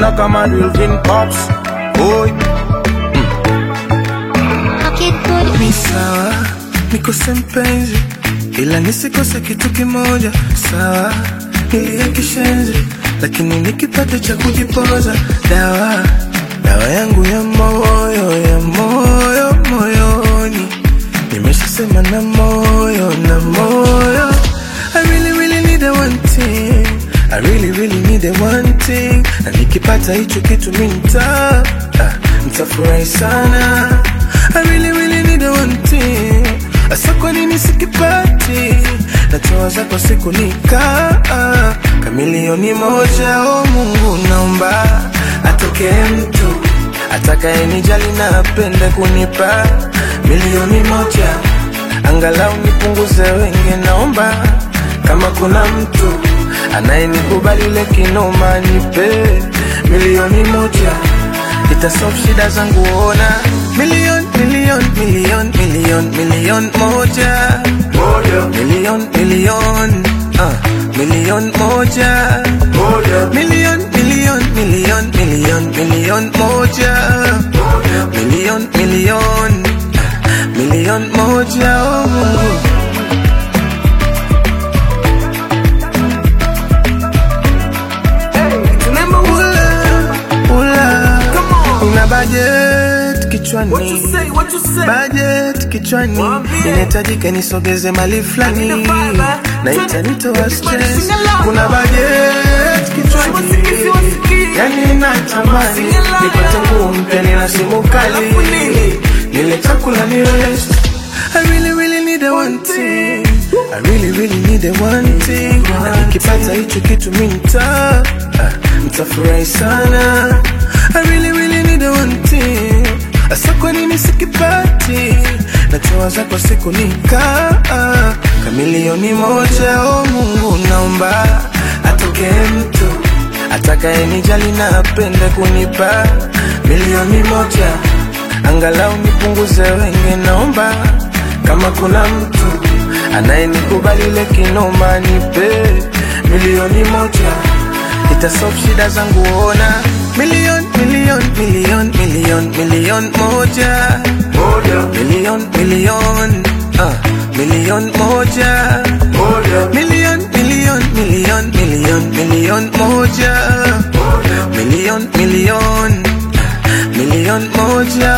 na kama Wilvin Pops Oi Ni sawa nikose mpenzi, ila nisikose kitu kimoja. Sawa nilia kishenzi, lakini nikipata cha kujipoza. Dawa dawa yangu ya moyo ya moyo moyoni, nimeshasema na moyo na moyo. I really really need a one thing, I really really need a one thing, na nikipata hicho kitu mi nita ah, nitafurahi sana. I really really need a one thing, asa kwa nini sikipati? Natoa zako siku nika kamilioni moja. O Mungu, naomba atokee mtu atakayenijali na apende kunipa milioni moja, angalau nipunguze wenge. Naomba kama kuna mtu anayenikubali ile kinoma, nipe milioni moja itasolve shida zangu, ona milioni milioni milioni milioni milioni moja milioni milioni uh, milioni moja milioni milioni milioni milioni milioni moja milioni milioni uh, milioni moja oh Mungu Remember ula, ula. Una budget kichwani budget kichwani inahitajika nisogeze mali fulani na itanitoa stress. Kuna budget kichwani yani natamani nipate nguo mpya nina simu kali nile chakula ni rest. I really really need a one thing I really really need a one thing na nikipata hicho kitu mi nita ah, nitafurahi sana I really really need a one thing asa kwa nini sikipati natoa zako siku nika ah, kamilioni moja o Mungu naomba atokee mtu atakayenijali na apende kunipa milioni moja angalau nipunguze wenge naomba kama kuna mtu anayenikubali ile kinoma nipe milioni moja itasolve shida zangu ona milioni milioni milioni milioni milioni moja milioni milioni uh, milioni moja milioni milioni milioni milioni milioni moja milioni milioni milioni moja